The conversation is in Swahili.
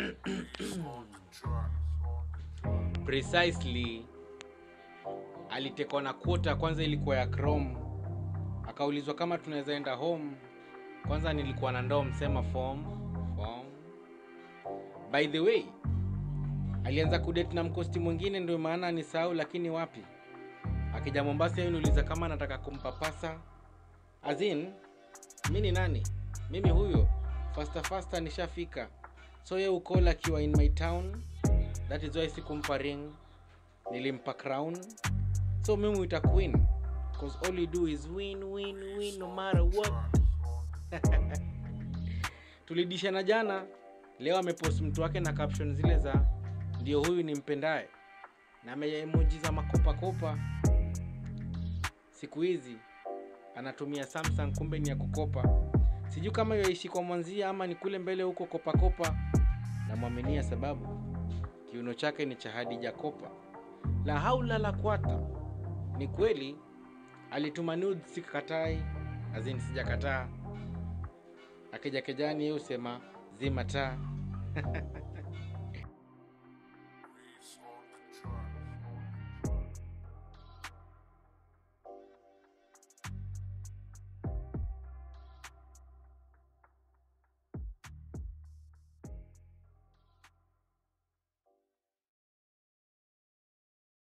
precisely alitekwa na quota kwanza ilikuwa ya chrome akaulizwa kama tunaweza enda home kwanza nilikuwa na ndoo msema form form by the way alianza kudate na mkosti mwingine ndio maana ni sahau lakini wapi akija mombasa yeye niuliza kama anataka kumpapasa azin mi ni nani mimi huyo fasta fasta nishafika so ye ukola akiwa in my town that is why sikumpa ring nilimpa crown so mimi uita queen cause all you do is win win win no matter what tulidishana jana leo amepost mtu wake na caption zile za ndio huyu ni mpendaye na ameemoji za makopakopa siku hizi anatumia samsung kumbe ni ya kukopa sijui kama yaishi kwa mwanzia ama ni kule mbele huko kopakopa namwaminia sababu kiuno chake ni cha hadija kopa la haula la kwata ni kweli alituma nudes sikakatai azin sijakataa akija kejani yeye husema zima taa